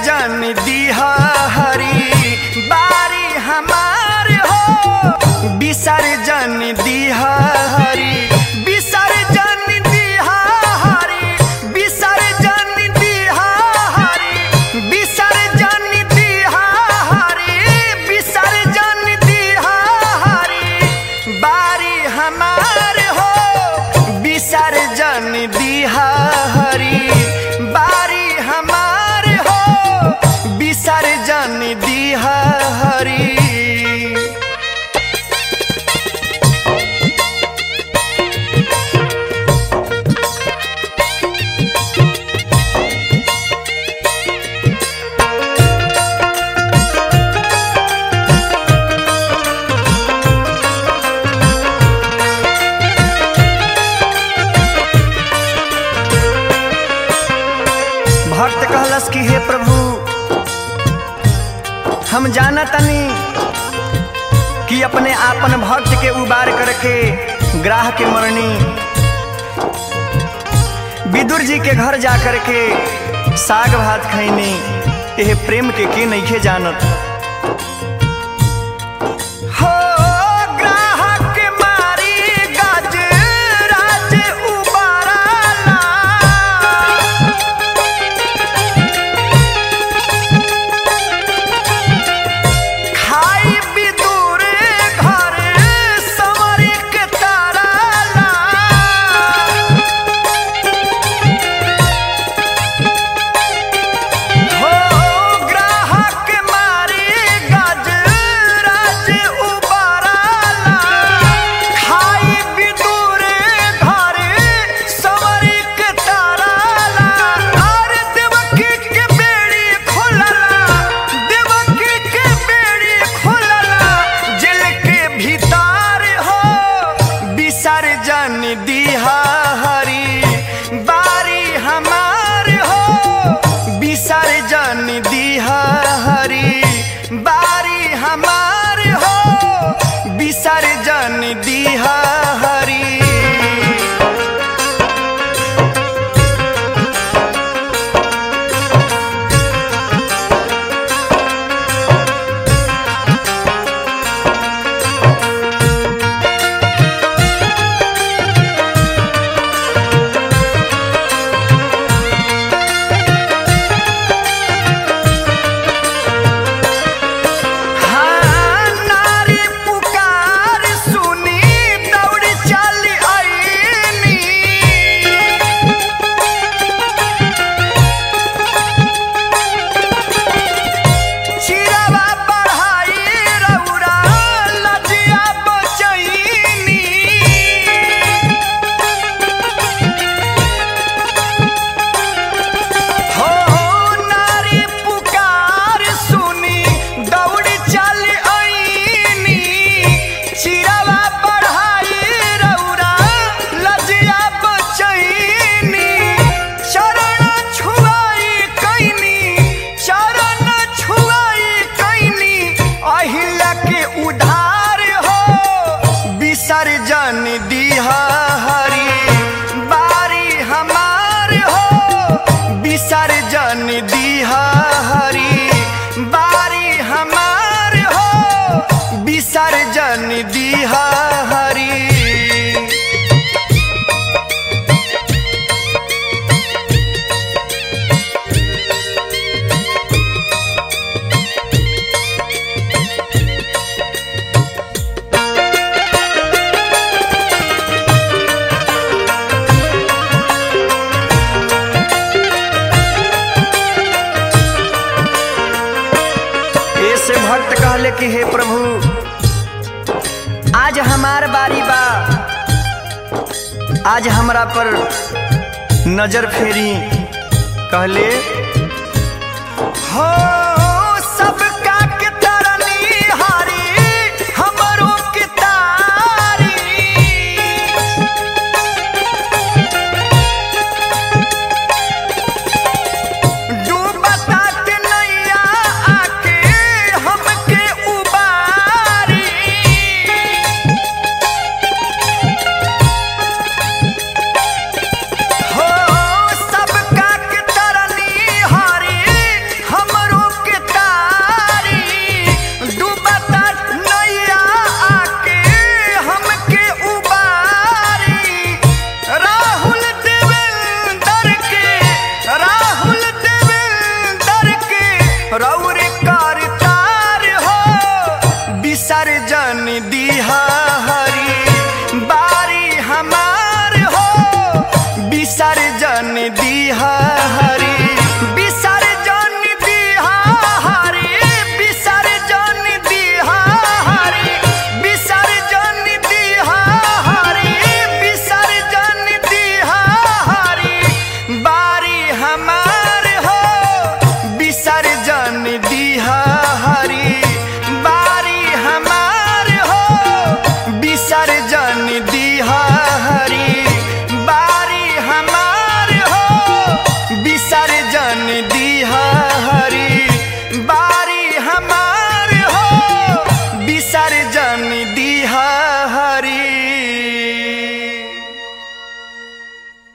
जन दीहा हरी बारी हमार हो विसर्जन दीहा हरी विसर्जन दीहा हरी विसर्जन दीहा हरी विसर्जन दीहा हरी विसर्जन दीहा हरी बारी हमार हो विसर्जन दीहा हरी बारी हमार हो विसर्जन दीहा हरी भक्त कहलस कि हे प्रभु हम जानतनी कि अपने आपन भक्त के उबार करके ग्राह के मरनी विदुर जी के घर जा करके साग भात खैनी एह प्रेम के के नइखे जानत हो ग्राहक के मारी गज राज उबाराला खाई विदुर घर संवर के ताराला हो ग्राहक मारी गज राज उबाराला खाई विदुर घर संवर के ताराला और देवकी के बेड़ी खुलला देवकी के बेड़ी खुलला जेल के भीतर हो विसर्जन दीहा हरी बारी हमार हो विसर्जन दीहा हरी बारी हमार हो विसर्जन दीहा हरी हाँ, नारी पुकार सुनी दौड़ चल आईनी चिरवा बढ़ाई रउरा लजिया बचैनी हो नारी पुकार सुनी दौड़ चल आईनी चिरवा बढ़ाई रउरा लजिया बचैनी चरण छुआई कैनी चरण छुआई कैनी अहिल्या के उधार हो विसर्जन दीहा हरी बारी हमार हो विसर्जन दीहा हरी बारी हमार हो विसर्जन दीहा हरी ऐसे भक्त कहले कि हे प्रभु आज हमार बारी बा आज हमरा पर नजर फेरी कहले हो